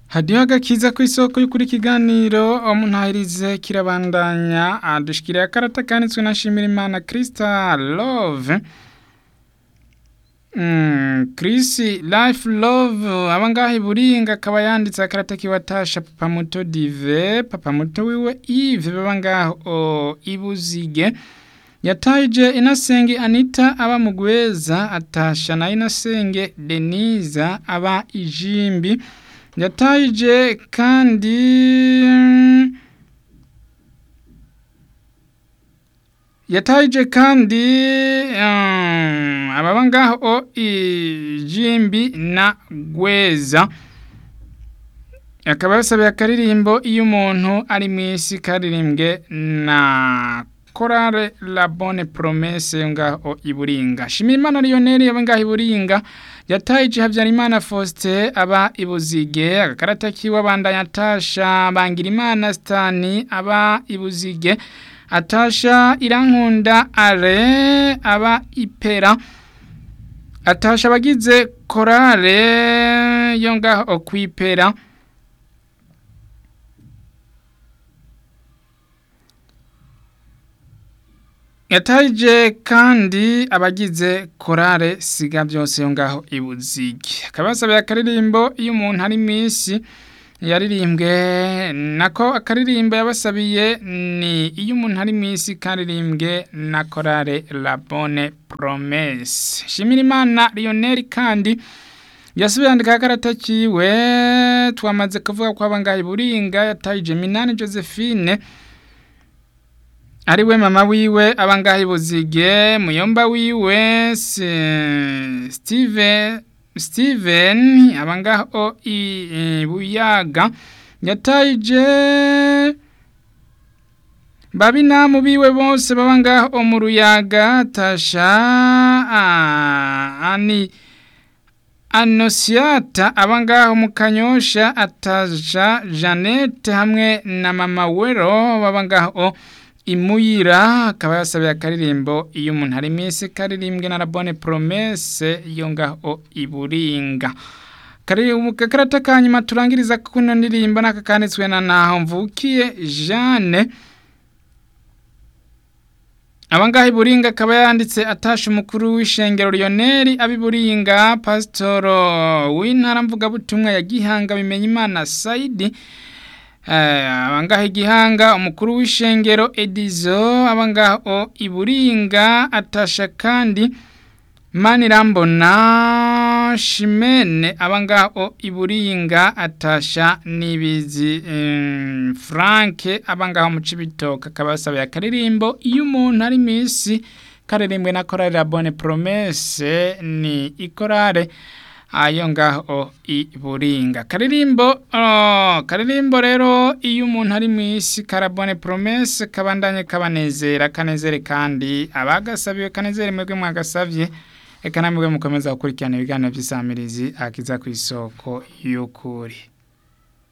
hadiho agakiza ku isoko y'ukuri ikiganiro umuntahirize kirabandanya adushikiriye akarata kanditswe na Shimirimana Krista Love Mm, Chris Life Love abangahe buringa akaba yanditse akarata kiwatasha papa muto Dive papa muto wiwe Yves babangaho ibuzige yataje inasenge Anita aba mugweza atasha na inasenge Deniza aba ijimbi yataje kandi yataje kandi um, ababa ngaho ijimbi na gweza akaba yasabiye akaririmbo iyo umuntu ari mu isi karirimbwe na korale la bonne promesse ngaho iburinga shimirimana lionel yaba ngaho iburinga yataje habyarimana faustin aba ibuzige agakarata kiwe abandanya atasha bangirimana stani aba ibuzige atasha irankunda are aba ipera atasha abagize korale yo ngaho kwipera yataje kandi abagize korale siga byose yo ngaho ibuzige akaba yasabiye akaririmbo iyo umuntu ari mu isi yaririmbwe nako akaririmbo yabasabiye ni iyo umuntu ari mu isi karirimbwe na korale la bonne promesse Shimirimana Lionel kandi yasubiye yandika akarata kiwe twamaze kuvuga ko abangaye buringa yatayije Minani Josephine ariwe mama wiwe abangahe buzige muyomba wiwe Steve Steven abangaho ibuyaga yataje babi namu biwe bose babangaho mu ruyaga tasha ani Anosiata abangaho mu kanyosha atasha Janete hamwe na mama wero babangaho imuyira akaba yasabiye akaririmbo iyo umuntu ari minsi karirimbwe na bonne promesse yo ngaho iburinga karata kanyuma turangiriza kuno ndirimbo naka kanditswe na naho mvukiye Jeanne abangaho iburinga akaba yanditse atasha umukuru w'ishengero Lionel abiburinga pasitoro w'intara mvugabutumwa ya Gihanga bimenya imana Saidi abangaho igihanga umukuru w'ishengero edizo abangaho iburinga atasha kandi manirambona shimene abangaho iburinga atasha nibizi franke abangaho mu cibitoke akaba yasabiye akaririmbo iyo umuntu ari misi karirimbwe na korale la bonne promesse ni ikorale ayo ngaho iburinga karirimbo oh, karirimbo rero iyo umuntu ari mu isi karabone promesse kabandanye kabanezera kanezere kandi abagasabiwe kanezere mwebwe mwagasavye eka namwe mukomeza gukurikirana ibiganiro by'isamirizi akiza ku isoko y'ukuri